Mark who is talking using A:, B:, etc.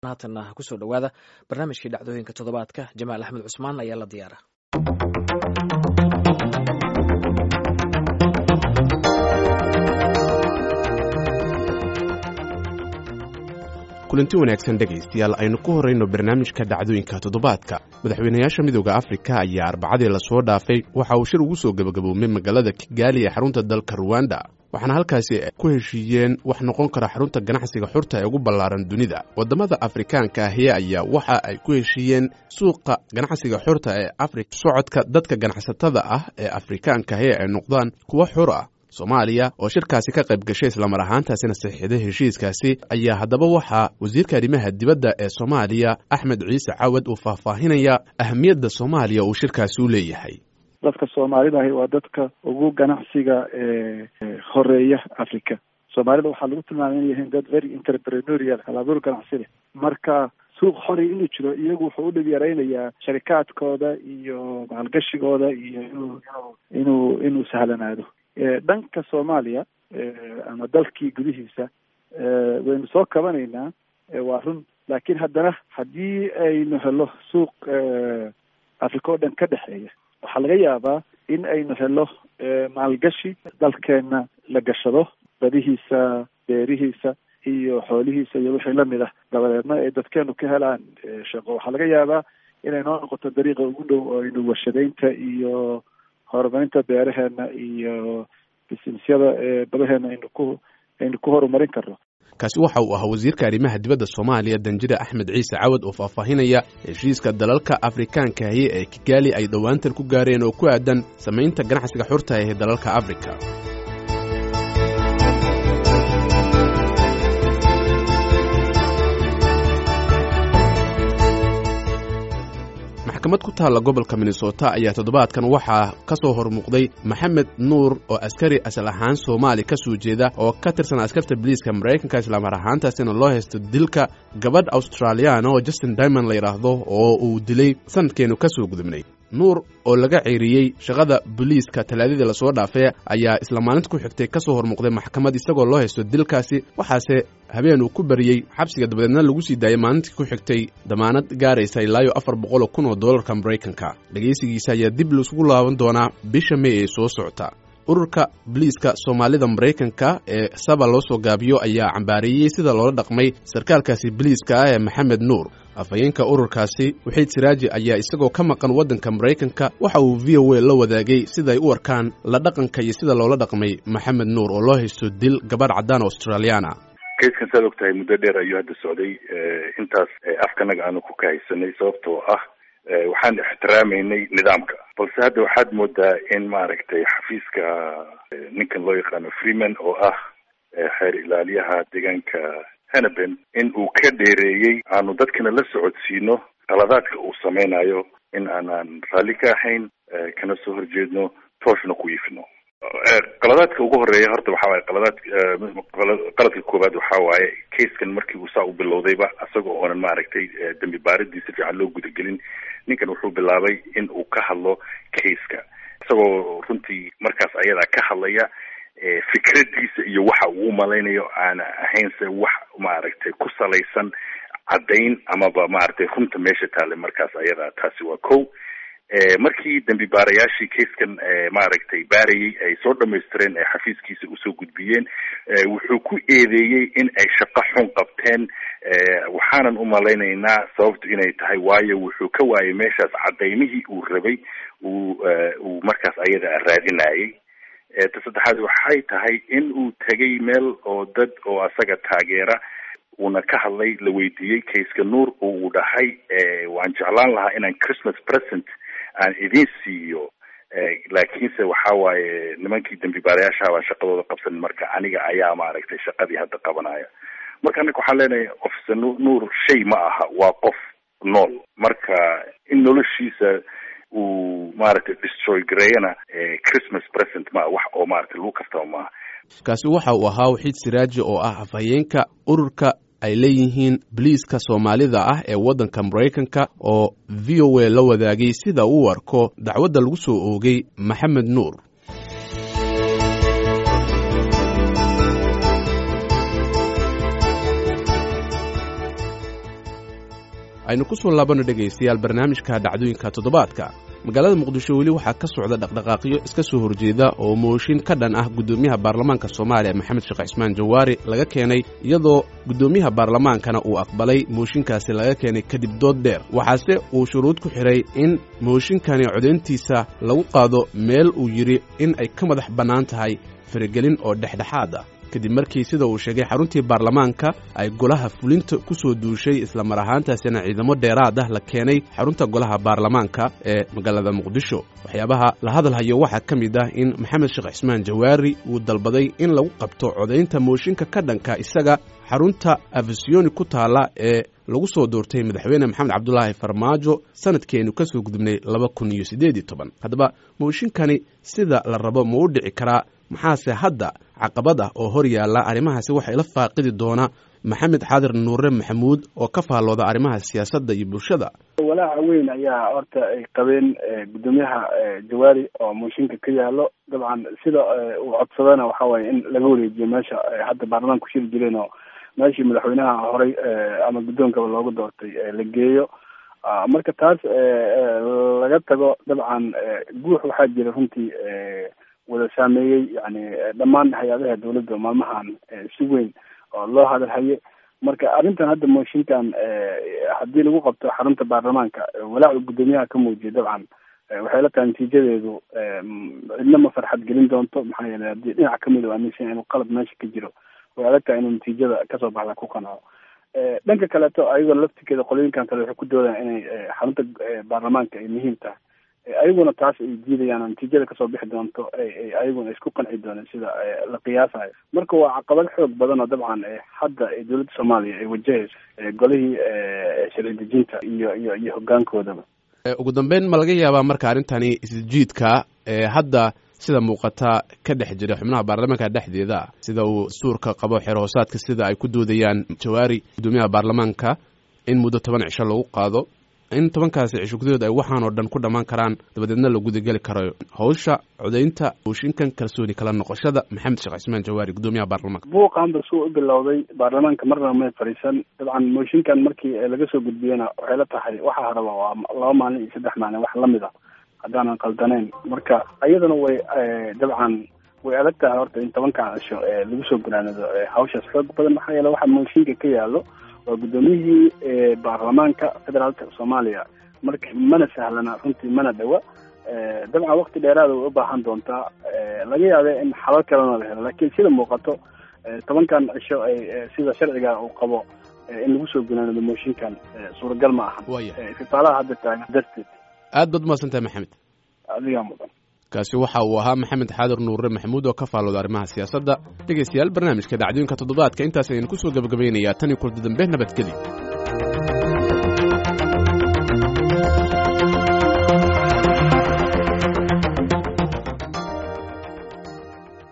A: haatanna kusoo dhowaada barnaamijkii dhacdooyinka toddobaadka jamaal axmed cusmaan ayaa la diyaara
B: kulanti wanaagsan dhegaystayaal aynu ku horrayno barnaamijka dhacdooyinka toddobaadka madaxweynayaasha midooda afrika ayaa arbacadii lasoo dhaafay waxa uu shir ugu soo gebagaboomay magaalada kigaali ee xarunta dalka ruwanda waxaana halkaasi ku heshiiyeen wax noqon kara xarunta ganacsiga xurta ee ugu ballaaran dunida waddamada afrikaanka ahi ayaa waxa ay ku heshiiyeen suuqa ganacsiga xurta ee afrika socodka dadka ganacsatada ah ee afrikaanka ahi ay noqdaan kuwo xur ah soomaaliya oo shirkaasi ka qayb gashay islamar ahaantaasina saxiixday heshiiskaasi ayaa haddaba waxaa wasiirka arrimaha dibadda ee soomaaliya axmed ciise cawad uu faahfaahinaya ahamiyadda soomaaliya uu shirkaasi u leeyahay
C: dadka soomaalidahi waa dadka ugu ganacsiga horeeya africa soomaalida waxaa lagu tilmaamay inay yihiin dad very entreprenorial halabuur ganacsi leh marka suuq xori inuu jiro iyagu wuxuu u dhib yaraynayaa sharikaadkooda iyo maalgashigooda iyo inuu inuu inuu sahlanaado dhanka soomaaliya ama dalkii gudihiisa waynu soo kabanaynaa waa run laakiin haddana haddii aynu helo suuq africa oo dhan ka dhexeeya waxaa laga yaabaa in aynu helo maalgashi dalkeena la gashado badihiisa beerihiisa iyo xoolihiisa iyo wixii lamid ah dabadeedna ay dadkeenu ka helaan shaqo waxaa laga yaabaa inay noo noqoto dariiqa ugu dhow oo aynu warshadaynta iyo horumarinta beeraheena iyo bisinesyada badaheena aynu ku aynu ku horumarin karno
B: kaasi waxa uu ahaa wasiirka arrimaha dibadda soomaaliya danjire axmed ciise cawad oo faahfaahinaya heshiiska dalalka afrikaankahi ee kigaali ay dhowaantan ku gaareen oo ku aadan samaynta ganacsiga xurta ee dalalka afrika maxkamad ku taalla gobolka minnesota ayaa toddobaadkan waxaa ka soo hormuuqday maxamed nuur oo askari asal ahaan soomaali ka soo jeeda oo ka tirsan askarta biliiska maraykanka islaamar ahaantaasina loo haysto dilka gabadh australiyaana oo justin dimond la yidhaahdo oo uu dilay sanadkeenu ka soo gudubnay nuur oo laga ceeriyey shaqada boliiska talaadadii lasoo dhaafee ayaa isla maalinta ku xigtay ka soo hormuuqday maxkamad isagoo loo haysto dilkaasi waxaase habeen uu ku bariyey xabsiga dabadeedna lagu sii daayay maalintii ku xigtay damaanad gaaraysa ilaayo afar boqol oo kun oo dollarka maraykanka dhegaysigiisa ayaa dib laisugu laaban doonaa bisha may ee soo socota ururka boliiska soomaalida maraykanka ee saba loo soo gaabiyo ayaa cambaareeyey sida loola dhaqmay sarkaalkaasi boliiska ah ee maxamed nuur afhayeenka ururkaasi waxiid siraaji ayaa isagoo ka maqan waddanka maraykanka waxa uu v o a la wadaagay siday u arkaan la dhaqanka iyo sida loola dhaqmay maxamed nuur oo loo haysto dil gabadh caddaan australiyaana
D: kayskan saad og tahay muddo dheer ayuu hadda socday intaas afkanaga aanu ku kahaysanay sababtoo ah waxaan ixtiraamaynay nidaamka balse hadda waxaad moodaa in maaragtay xafiiska ninkan loo yaqaano freeman oo ah xeer ilaaliyaha deegaanka hanaben in uu ka dheereeyey aanu dadkana la socodsiino qaladaadka uu sameynayo in aanaan raalli ka ahayn kana soo horjeedno tooshna ku iifino qaladaadka ugu horeeya horta waxa waaye qaladaad qaladka koowaad waxa waaye kaiskan markii uu saa u bilowdayba isagoo oonan maaragtay dambi baaridii si fiican loo gudagelin ninkan wuxuu bilaabay in uu ka hadlo kaiska isagoo runtii markaas ayadaa ka hadlaya fikradiisa iyo waxa uu umalaynayo aana ahaynse wax maaragtay ku salaysan caddayn amaba maaragtay runta meesha taale markaas ayadaa taasi waa ko markii dambi baarayaashii kaiskan maaragtay baarayay ay soo dhamaystireen ee xafiiskiisa usoo gudbiyeen wuxuu ku eedeeyey in ay shaqo xun qabteen waxaanan umalaynaynaa sababtu inay tahay waayo wuxuu ka waayay meeshaas cadaymihii uu rabay uu uu markaas ayada raadinayay ta saddexaad waxay tahay in uu tegay meel oo dad oo asaga taageera uuna ka hadlay la weydiiyey kaiska nuur oo uu dhahay waan jeclaan lahaa inaan christmas present aan idin siiyo laakiinse waxa waaye nimankii dambi baarayaasha baan shaqadooda qabsan marka aniga ayaa maaragtay shaqadii hadda qabanaya marka anaka waxaan leenahay officer nuur shay ma aha waa qof nool marka in noloshiisa uu maaragtay destroy gareeyana christmas present ma wax oo maaragtay lagu kastaba maaha
B: kaasi waxa uu ahaa waxiid siraaji oo ah afhayeenka ururka ay leeyihiin boliiska soomaalida ah ee waddanka maraykanka oo v o a la wadaagay sida uu arko dacwadda lagu soo oogay maxamed nuur aynu ku soo laabanno dhegaystayaal barnaamijka dhacdooyinka toddobaadka magaalada muqdisho weli waxaa ka socda dhaqdhaqaaqyo iska soo horjeeda oo mooshin ka dhan ah guddoomiyaha baarlamaanka soomaaliya maxamed sheekh cismaan jawaari laga keenay iyadoo guddoomiyaha baarlamaankana uu aqbalay mooshinkaasi laga keenay kadib dood dheer waxaase uu shuruud ku xidhay in mooshinkani codayntiisa lagu qaado meel uu yidhi in ay ka madax bannaan tahay faragelin oo dhexdhexaad ah kadib markii sida uu sheegay xaruntii baarlamaanka ay golaha fulinta ku soo duushay islamar ahaantaasina ciidamo dheeraad ah la keenay xarunta golaha baarlamaanka ee magaalada muqdisho waxyaabaha la hadalhayo waxaa ka mid ah in maxamed sheekh cismaan jawaari uu dalbaday in lagu qabto codaynta mooshinka ka dhanka isaga xarunta afisiyoni ku taalla ee lagu soo doortay madaxweyne maxamed cabdulaahi farmaajo sanadkeenu ka soo gudubnay laba kun iyo siddeed iyo toban haddaba mooshinkani sida la rabo ma u dhici karaa maxaase hadda caqabad ah oo hor yaalla arrimahaasi waxaa ila faaqidi doona maxamed xaadir nuure maxamuud oo ka faallooda arrimaha siyaasadda iyo bulshada
E: walaaca weyn ayaa horta ay qabeen guddoomiyaha jawaari oo mooshinka ka yaalo dabcan sida uu codsadana waxa waaye in laga wareejiyo meesha hadda baarlamaanka ku shiri jireen oo meeshii madaxweynaha horey ama guddoonkaba loogu doortay la geeyo marka taas laga tago dabcan guux waxaa jira runtii wada saameeyey yani dhammaan hay-adaha dawladda maalmahan si weyn oo loo hadalhaye marka arrintan hadda mooshinkan haddii lagu qabto xarunta baarlamaanka walaacu guddoomiyaha ka muujiya dabcan waxay la tahay natiijadeedu cidna ma farxad gelin doonto maxaa yeelay haddii dhinac kamid u aaminsan inuu qalab meesha ka jiro way adag tahay inuu natiijada kasoo baxda ku qanaco dhanka kaleeto ayagoo laftikeeda qolooyinkan kale waxay ku doodaan inay xarunta baarlamaanka ay muhiim tahay ayaguna taas ay diidayaan natiijada kasoo bixi doonto ayaguna isku qanci dooneen sida la qiyaasayo marka waa caqabad xoog badan oo dabcan hadda dowladda soomaaliya ay wajahayso golihii sharci dejinta iyo iyo iyo hogaankoodaba
B: ugu dambeyn ma laga yaabaa marka arrintani isjiidka hadda sida muuqata ka dhex jira xubnaha baarlamaanka dhexdeeda sida uu dastuurka qabo xeer hoosaadka sida ay ku doodayaan jawaari guddoomiyaha baarlamaanka in muddo toban cisho lagu qaado in tobankaasi cisho gudahood ay waxaan oo dhan ku dhammaan karaan dabadeedna la gudageli karo hawsha codaynta mooshinkan kalsooni kala noqoshada maxamed sheekh cismaan jawaari guddoomiyaha baarlamaanka
E: buuqan ba suu u bilowday baarlamaanka marna may fadhiisan dabcan mooshinkan markii laga soo gudbiyena waxay la tahay waxa haraba waa laba maalin iyo saddex maalin wax lamid a haddaanan qaldaneyn marka iyadana way dabcan way adag tahay horta in tobankan cisho lagu soo gunaanado hawshaas xoog badan maxaa yeele waxa mooshinka ka yaalo waa guddoomiyihii baarlamaanka federaalka soomaaliya marka mana sahlana runtii mana dhawa dabcan wakti dheeraada way u baahan doontaa laga yaabe in xalal kalena la helo lakin sida muuqato tobankan cisho ay sida sharciga uu qabo in lagu soo gunaanado mooshinkan suuragal ma aha istifaalaha hadda taagan darteed
B: aad baad umahadsantahay maxamed
E: adigaa mudan
B: kaasi waxa uu ahaa maxamed xaadir nuure maxamuud oo ka faallooda arrimaha siyaasadda dhegaystayaal barnaamijka dhacdooyinka toddobaadka intaas ayaynu ku soo gabagabaynayaa tan iyo kulda dambe nabadgeli